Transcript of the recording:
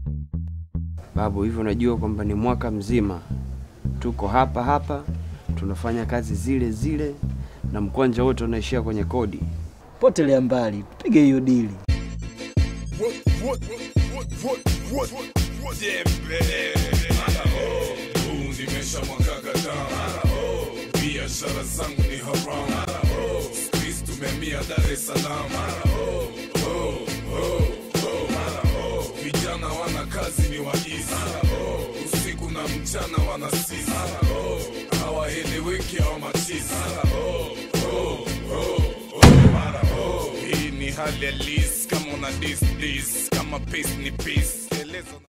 Babu, hivyo unajua kwamba ni mwaka mzima tuko hapa hapa tunafanya kazi zile zile na mkwanja wote unaishia kwenye kodi. Potelea mbali, tupige hiyo dili. nimesha mwaka kadhaa biashara zangu ni haramu Squeeze tumehamia Dar es Salaam vijana wana kazi ni waizi usiku na mchana wana sisi hawaeleweki hawa machizi hii ni hali halisi kama una dis dis kama pace ni peace Eleza